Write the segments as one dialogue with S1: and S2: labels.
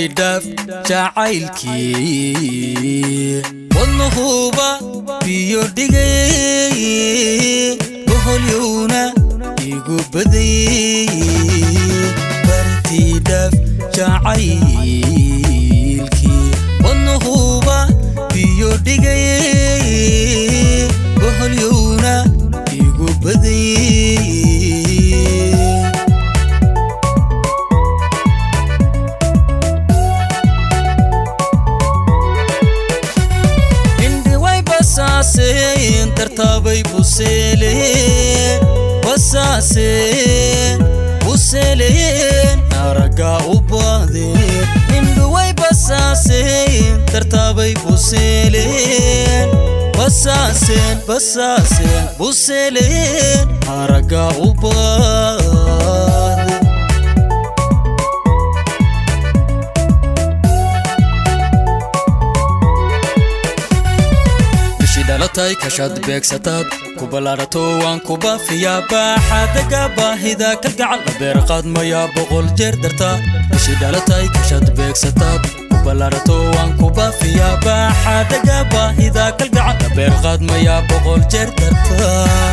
S1: dhaaf jacaylkii wadnahuuba biyo dhigay boholyowna igu baday bartii dhaaf jacaylkii wadnahuuba biyo dhigay boholyowna igu baday indhiway basaaseen tartaabay buseeleen basaaseen buseeleen araggaa u baadeen indhuway basaaseen tartaabay buseeleen basaaseen basaaseen buseeleen araggaa u baadeen bishii dhalatay kashaad beegsataad ku ballaadhato waan ku baafiyaa baaxaadaga baahida kalgacal la beerqaadmayaa boqol jeer dartaa bishii dhalatay kashaad beegsataad ku ballaadhato waan ku baafiyaa baaxaadaga baahida kalgacal la beerqaadmayaa boqol jeer dartaa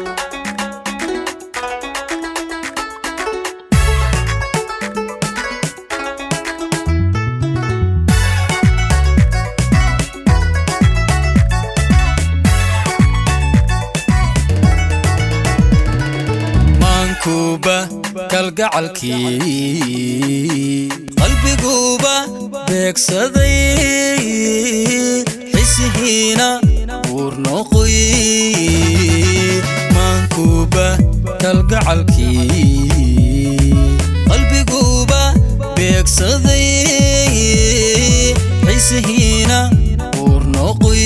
S1: maankuuba kalgacalkii qalbiguuba beegsaday xisihiina buur noqoy maankuuba kalgacalkii qalbiguuba beegsaday xisihiina buur noqoy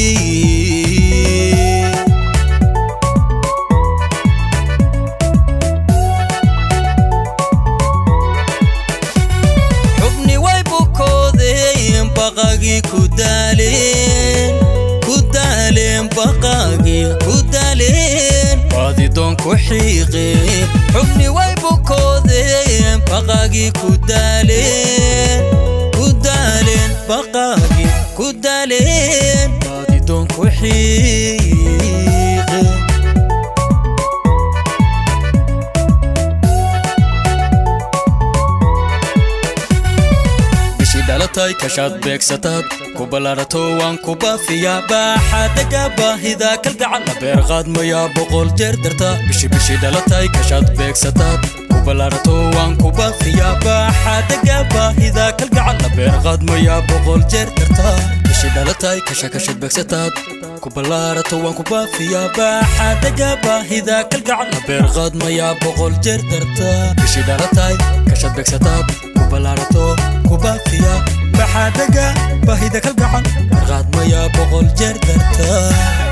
S1: xubni way bukoodeen baqagii ku daaleen ku daaleen baqagii ku daaleen baadidoon ku xiiqeen xubni way bukoodeen baqagii ku daaleen ku daaleen baqagii ku daaleen baadidoon ku xiiqeen bishii dhalatay kashaad beegsataad ku ballaadhato waan ku baafiyaa baaxaadaga baahida kalgacal la beerqaadmayaa boqol jeer dartaa bishi bishii dhalatay kashaad beegsataad ku ballaadhato waan ku baafiyaa baaxaadaga baahida kalgacal la beerqaadmayaa boqol jeer dartaa bishii dhalatay kasha kashad beegsataad ku ballaadhato waan ku baafiyaa baaxaadaga baahida kalgacal la beerqaadmayaa boqol jeer dartaa bishii dhalatay kashad beegsataad ku ballaadhato ku baafiya baxaadaga baahida kalgacan barqaadmaya boqol jeer dartaa